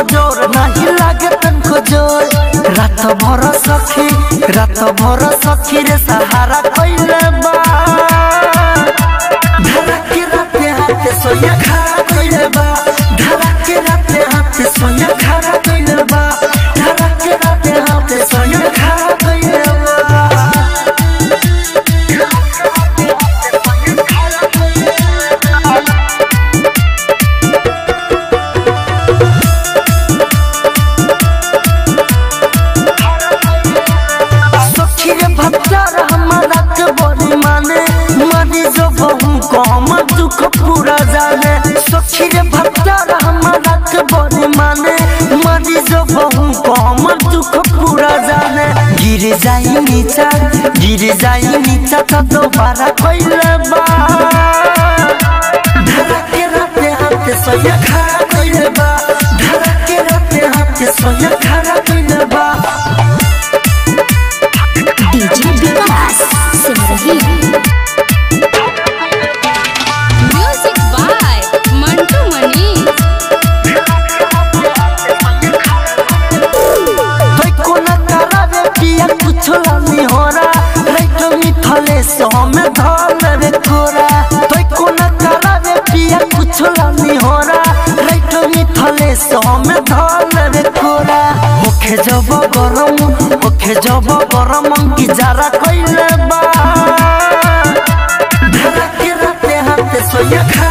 जोर नहीं लागे तनको जोर रात भर सखी रात भर सखी रे सहारा कइले बा धड़के राते हाथे सोया खड़ा कइले बा धड़के राते हाथे सोया खड़ा कइले बा धड़के राते हाथे सोया खड़ा कइले बा सखी रे भत्तर हमारा के बड़ी माने मरी जो बहु कम दुख पूरा जाने सखी रे भत्तर हमारा के बड़ी माने मरी जो बहु कम दुख पूरा जाने गिर जाई नीचा गिर जाई नीचा तो दोबारा कइले बा धड़के राते हाथे सोया खड़ा कइले बा धड़के राते हाथे सोया खड़ा कइले बा DJ Vikas Simrahi music by Mantu Mani तोय कोना करावे पिया कुछो लानी होरा राइट मिथले सोमे धल रे कोरा तोय कोना करावे पिया कुछो लानी होरा राइट मिथले सोमे धल रे कोरा मुखे जब गरम मुखे जब गरम की जारा कइले बा धड़के राते हाथे सोया खा